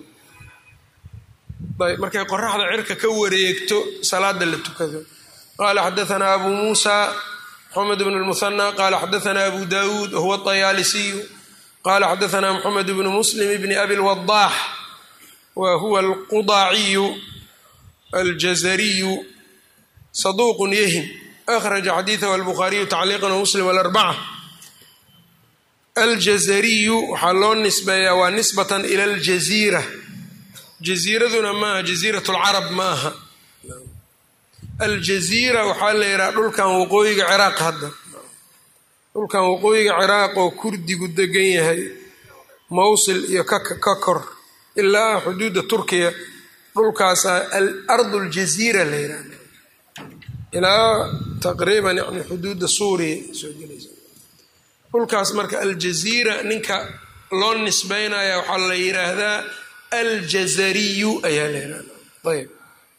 ayb markay qoraxda cirka ka wareegto salaada la tukado qaala xadaanaa abu muusa mxamed bn lmuhanى qaala xadaanaa abu dawuud wahuwa طayaalisiyu qaala xadaanaa mxamed bnu muslim bni abi lwadaax wa huwa alqudaaciyu aljazariyu saduuq yahim akhraja xadiidahu albukhaariyu tacliiqan wamuslim alarbaca aljazariyu waxaa loo nisbeeyaa waa nisbatan ila aljaziira jaziiraduna maaha jaziirat lcarab ma aha aljaziira waxaa la yidhaha dhulkan waqooyiga ciraaq hadda dhulkan waqooyiga ciraaq oo kurdigu degan yahay mawsil iyo ka kor ilaa xuduudda turkiya dhulkaasa alardu aljaziira la yidhaha ilaa taqriiban yani xuduudda suuriya soo gelaysa dhulkaas marka aljaziira ninka loo nisbeynaya waxaa la yidhaahdaa aljazariyu ayaa la yidhahda ayb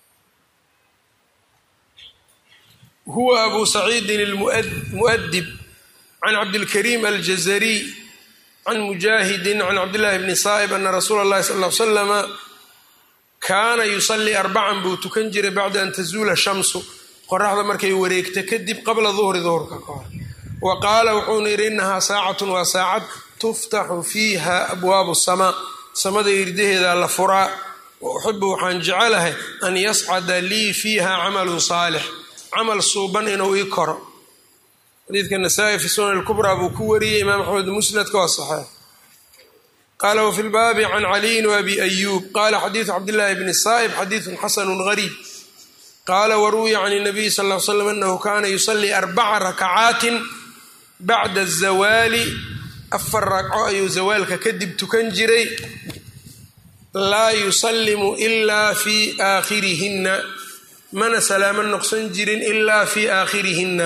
huwa abu saciidin almu'adib can cabdilkariim aljazariy can mujaahidin can cabdillahi bni saa'ib ana rasuula اllahi sal l slama kaana yusalii arbacan buu tukan jiray bacda an tazuula shamsu qoraxda markay wareegta kadib qabla duhri duhurka ka hor wa qaala wuxuuna yidhi inahaa saacatun waa saacad tuftaxu fiiha abwaabu samaa samada irdaheeda la furaa wa uxibu waxaan jecelahay an yascada lii fiiha camalun saalix camal suuban inuu ii koro xadiidka nasaa-i fi sunan lkubraa buu ku wariyey imaam axmed musnadka waa saxeex qaala wafi lbaabi can caliyin waabi ayuub qaala xadiidu cabdillahi bni saa'ib xadiidun xasanun gariib qaala waruwiya can nabiyi sal l slam anahu kaana yusalii arbaca rakacaatin bacda azawaali afar ragco ayuu zawaalka kadib tukan jiray laa yusallimu ilaa fii aakhirihinna mana salaamo noqson jirin ilaa fii aakhirihinna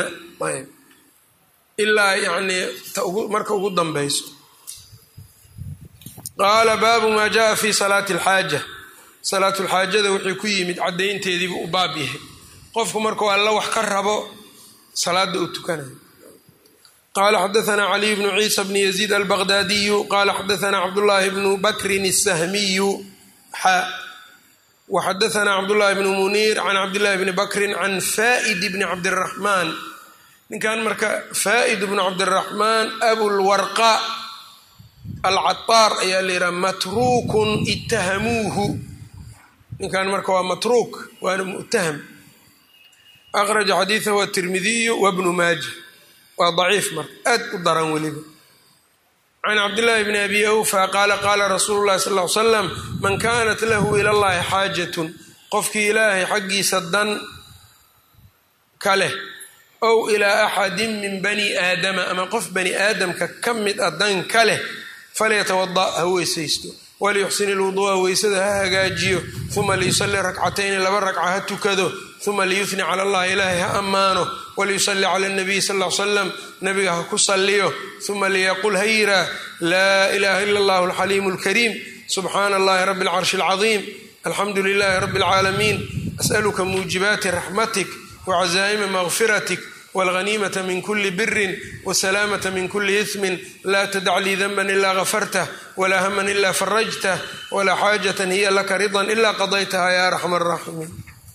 ilaa yanii marka ugu dambayso qaala baabu maa jaءa fi salaati اlxaaja salaatulxaajada wixii ku yimid caddaynteediibu u baab yahay qofku markuu alla wax ka rabo salaada uu tukanayo qala xadaana caliy bnu ciisa bni yaziid albaqdaadiyu qala xadaana cabdullaahi bnu bakrin الsahmiyu xa waxadaana cabdullaahi bnu muniir can cabdillahi bni bakrin can faa'id bni cabdiraxmaan ninkan marka faa'id bnu cabdiraxmaan abulwarqa alcataar ayaa la yidhaha matruukun ittahamuuhu ninkan marka waa matruuk waana mu'taham akhraja xadiidahu atirmidiyu wabnu maaja waa daciif marka aad u daran weliba can cabdillaahi bni abi awfa qaala qaala rasuulu llahi sal l slam man kaanat lahu ila llahi xaajatun qofkii ilaahay xaggiisa dan ka leh ow ilaa axadin min bani aadama ama qof bani aadamka ka mid a dan ka leh falyatawada ha weysaysto waliyuxsin ilwuduu'a weysada ha hagaajiyo uma liyusalli rakcatayni laba ragca ha tukado uma liyufni cala allahi ilaahay ha ammaano waliyusalli cala nabiyi sal l salam nabiga ha ku salliyo uma liyaqul ha yiraa laa ilaha ila allahu alxaliimu alkariim subxaana allahi rabbi alcarshi alcadiim alxamdu lilahi rabbi alcaalamiin as'aluka muujibaati raxmatik wacazaa'ima makfiratik wاlghaniimة min kuli biri wsalaamة min kuli ismi laa tadac lii danba ila gafartah wlaa hama ila farajtah wlaa xaajaة hiya laka rida ila qadaytaha ya arxam الraximiin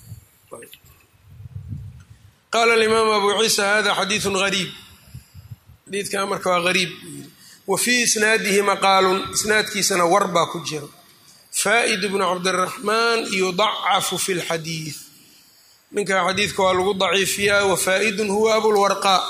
qala اlimaamu abu ciisa hada xadiiثu غariib xadiidka marka waa gariib wa fii isnaadihi maqaalun isnaadkiisana war baa ku jira faa'id bnu cabdالraxmaan yudacafu fi اlxadiiث ninka xadiidka waa lagu daciifiyaa wafaa'idun huwa abulwarqaa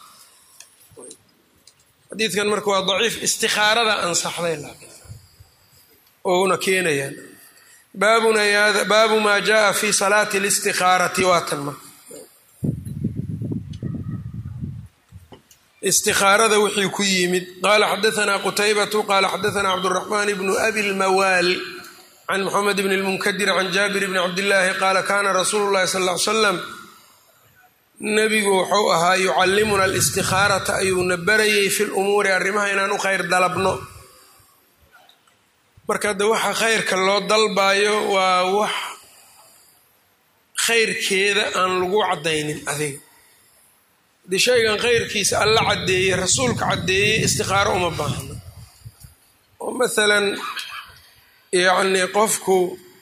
xadiidkan marka waa daciif istikaarada ansaxday ouna keenayaan baabu maa jaءa fi salaati اlistikaarati waatan marka istikaarada wixii ku yimid qaala xadaanaa qutaybatu qaala xadaanaa cabdالraxmaan bnu abi lmawaal can mxamed bn اlmunkadir can jaabir bni cabdillaahi qaala kana rasuulu llahi sal ly slam nebigu wuxuu ahaa yucallimuna alistikaarata ayuuna barayay fi lumuuri arrimaha inaan u khayr dalabno marka hadde waxa khayrka loo dalbayo waa wax khayrkeeda aan lagu caddaynin adiga haddii shaygan khayrkiisa alla caddeeyey rasuulka caddeeyey istikaaro uma baahno oo maalan yacni qofku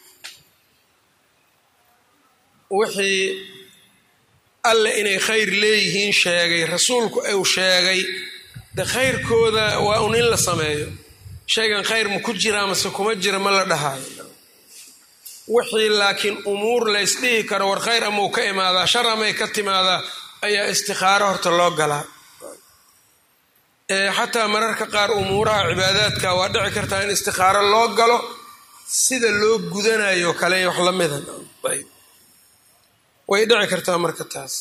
wixii alle inay khayr leeyihiin sheegay rasuulku uu sheegay de khayrkooda waa un in la sameeyo shaygan khayr ma ku jiraa mase kuma jira ma la dhahaayo wixii laakiin umuur laysdhihi karo war khayr amau ka imaadaa shar amay ka timaadaa ayaa istikaaro horta loo galaa xataa mararka qaar umuuraha cibaadaadka waa dhici kartaa in istikaaro loo galo sida loo gudanayo kale wax la mida way dhici kartaa marka taas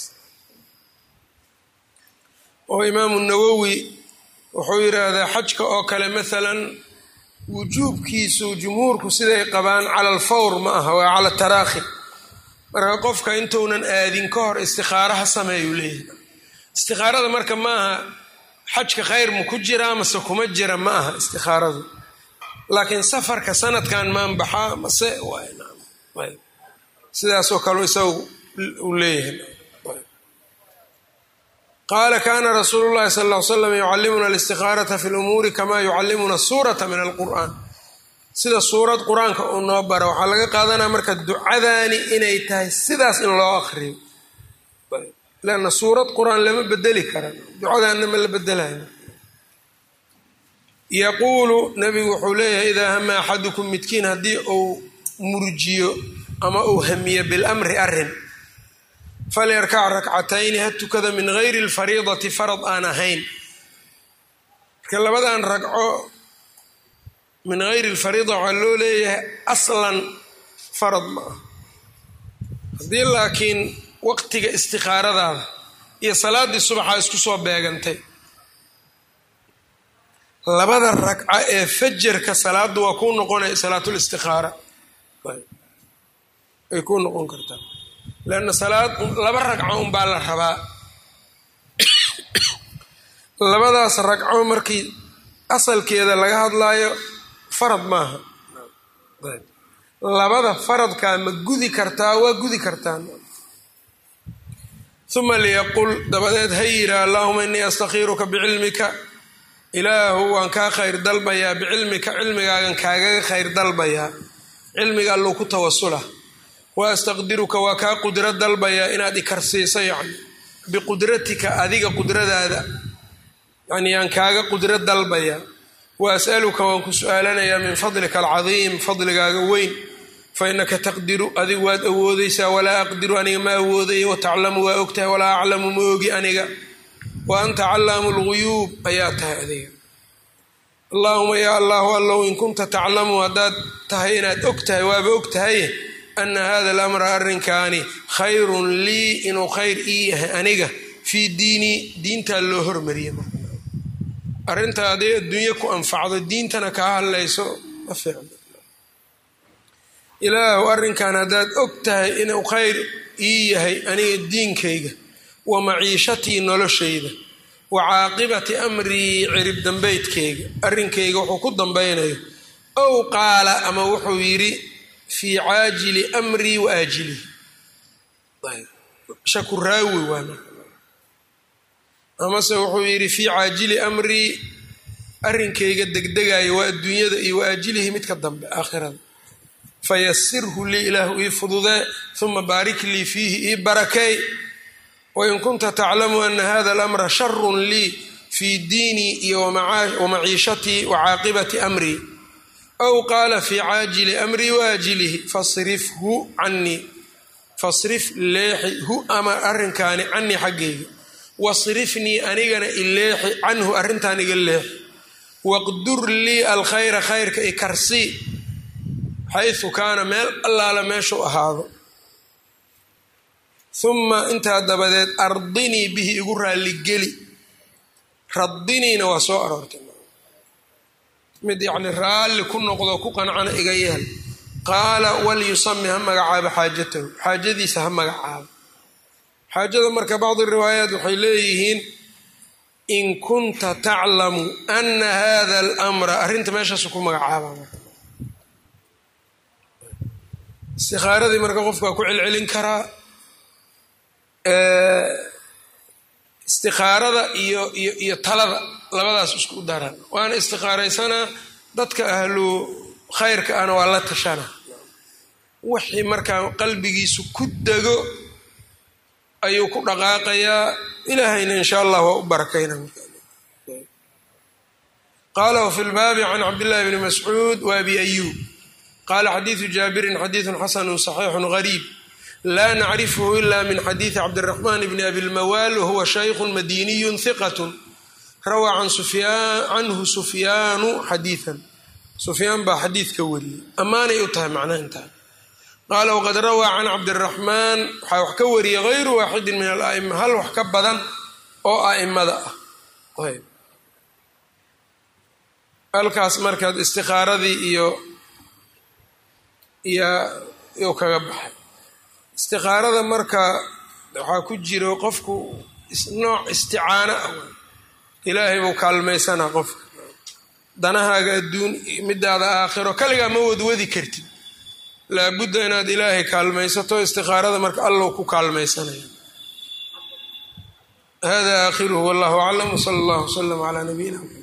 oo imaamu nawowi wuxuu yidhaahdaa xajka oo kale maalan wujuubkiisu jumhuurku siday qabaan cala alfawr ma aha waa cala taraakhi marka qofka intuunan aadin ka hor istikaaro ha sameeyuu leeyahay istikaarada marka maaha xajka khayr ma ku jiraa mase kuma jira ma aha istikaaradu laakiin safarka sanadkan maan baxaa mase sidaasoo kale isagu uu leeyahay qaala kana rasuulu llahi sal ll slam yucallimuna alistikaarata fi lumuuri kama yucallimuna suurata min alqur'aan sida suurad qur-aanka uu noo bara waxaa laga qaadanaya marka ducadaani inay tahay sidaas in loo akriyo lanna suurad qur-aan lama bedeli kara ducadaanna ma la bedelayo yaquulu nabigu wuxuu leeyahay idaa hama axadukum midkiin haddii uu murjiyo ama uu hamiyo bilamri arrin falyarkac rakcatayni ha tukada min gayri alfariidati farad aan ahayn marka labadan ragco min gayri alfariida waxaa loo leeyahay aslan farad ma ah haddii laakiin waqtiga istikaaradaada iyo salaaddii subaxaa isku soo beegantay labada ragca ee fajarka salaaddu waa kuu noqonaya salaatulistikaara ay kuu noqon kartaa leanna salaad laba ragco unbaa la rabaa labadaas ragco markii asalkeeda laga hadlaayo farad maaha labada faradkaa ma gudi kartaa waa gudi kartaan uma liyaqul dabadeed ha yidha allahuma innii astakhiiruka bicilmika ilaahu waan kaa khayr dalbayaa bicilmika cilmigaagan kaagaga khayr dalbayaa cilmiga alluu ku tawasula wa astaqdiruka waa kaa qudro dalbayaa inaad ikarsiiso yacni biqudratika adiga qudradaada yani yaan kaaga qudro dalbayaa wa as'aluka waan ku su-aalanayaa min fadlika alcadiim fadligaaga weyn fa innaka taqdiru adigu waad awoodaysaa walaa aqdiru aniga ma awoodayo wataclamu waa ogtahay walaa aclamu ma ogi aniga wa anta callaamu lguyuub ayaa tahay adiga allaahuma yaa allahu allow in kunta taclamu haddaad tahay inaad og tahay waaba og tahay ana hada alamra arrinkaani khayrun lii inuu khayr ii yahay aniga fii diinii diintaa loo hormariya arrinta hadday adduunye ku anfacdo diintana kaa hadlayso ma fiicno ilaahu arrinkan haddaad og tahay inuu khayr ii yahay aniga diinkayga wa maciishatii noloshayda wa caaqibati amrii cirib dambeydkayga arrinkayga wuxuu ku dambaynayo ow qaala ama wuxuu yidhi fii caajili amrii wa aajilihi shaku raawi waana amase wuxuu yidhi fii caajili amrii arrinkayga degdegayo waa adduunyada iyo wa aajilihi midka dambe aakhirada fayasirhu lii ilaahu ii fududee uma baarik lii fiihi ii barakeey wain kunta taclamu ana hada alamra sharun lii fii diinii iyo wamaciishatii wa caaqibati amrii aw qaala fii caajili amrii waajilihi fasrifhu canii fasrif leexi hu ama arrinkaani canii xaggayga wasrifnii anigana ileexi canhu arrintaan iga leexi waqdur lii alkhayra khayrka ikarsii xaysu kaana meel allaala meeshuu ahaado uma intaa dabadeed ardinii bihi igu raalligeli radiniina waa soo aroortay mid yacni raalli ku noqdo ku qancana iga yeel qaala walyusami ha magacaabo xaajatahu xaajadiisa ha magacaabo xaajada marka bacdi riwaayaat waxay leeyihiin in kunta taclamu ana hada alamra arrinta meeshaasu ku magacaaba istikaaradii marka qofkaa ku celcelin karaa istikaarada iyo iyo iyo talada labadaas isku daran waana istikaaraysanaa dadka ahlu khayrka ahna waa la tashana wixii markaa qalbigiisu ku dego ayuu ku dhaqaaqayaa ilaahayna insha allah waa u barakayna qaala wfi lbaabi can cabdillahi bni mascuud wa abi ayuub qala xadiidu jaabirin xadiidun xasanu صaxiixu gariib la nacrifhu ila min xadiidi cabdiraxman bni abi lmawaal wahuwa shaykhu madiniyu hiqat rawaa canhu sufyaanu xadiian sufyaan baa xadiidka wariyey ammaanay u tahay macnaha intaa qaala wqad rawaa can cabdiraxmaan waxaa wax ka wariyay hayru waaxidin min alaima hal wax ka badan oo aimada ah halkaas markaad istikaaradii iyo iyuu kaga baxay istikaarada marka waxaa ku jiro qofku nooc isticaano ah ilaahay buu kaalmaysanaa qofka danahaaga adduun midaada aakhiro kaligaa ma wadwadi kartid laabudda inaad ilaahay kaalmaysato istikaarada marka allow ku kaalmaysanaya hada aakhiruhu wallahu aclam wsala allahu wslam calaa nabiyina